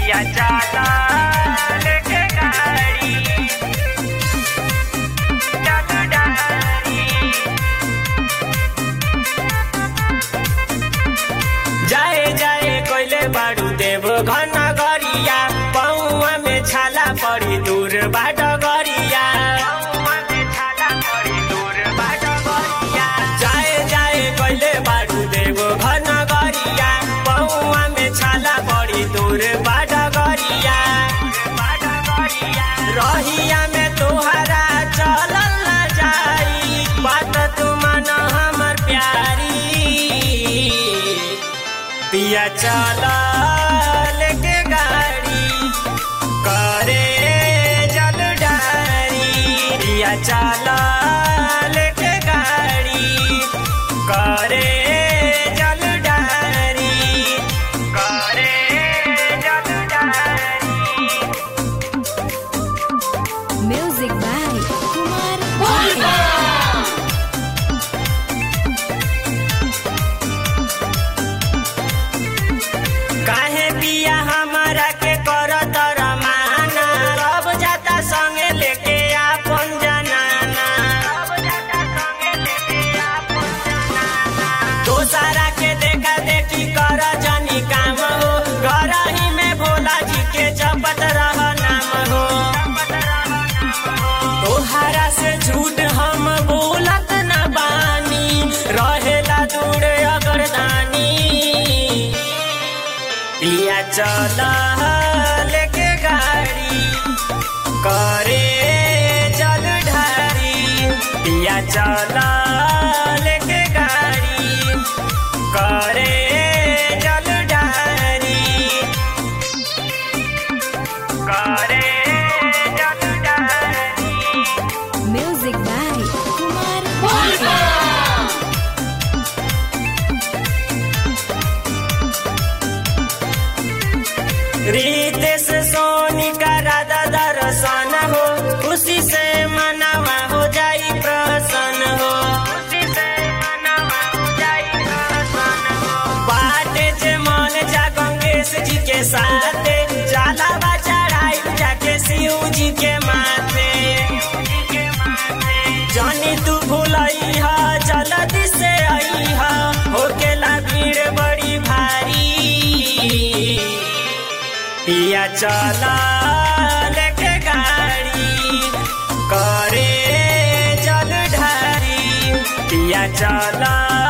पिया चला लेके गाड़ी चल डारी जाए जाए कोइले बाड़ू देव घन गरिया पौआ में छाला पड़ी दूर बाट गरिया जाए जाए कोइले बाड़ू देव घन गरिया पौआ में छाला पड़ी दूर बाट गरिया रहिया में तोहरा चलल न जाई बात तू मन हमर प्यारी पिया चला लेके गाड़ी करे जल डारी पिया चला लेके गाड़ी करे जल डारी करे जल डारी Music by Kumar Bhumi. काहे पिया हमारा के कर तर माना रब जाता संगे लेके आपन जनाना दोसारा के देखा देखी कर जनी काम हो घर ही में भोला जी के जपत रह नाम हो तोहरा से झूठ हम बोलत न बानी रहेला दूर अगरदानी पिया चला लेके गाड़ी करे जल ढारी पिया चला लेके गाड़ी करे जल ढारी करे जल ढारी Music by Kumar Bhumi. Ritesh सोनी का राधा दर्शन हो खुशी से मनावा हो जाई प्रसन्न हो खुशी से मनावा हो जाई प्रसन्न हो बाटे जे मन जा गंगेश जी के साथ जाला बा चढ़ाई जाके शिव जी के माथे जानी तू भूलई हा जल्दी से आई हा होकेला भीड़ बड़ी भारी पिया चला लेके गाड़ी करे जल ढारी पिया चला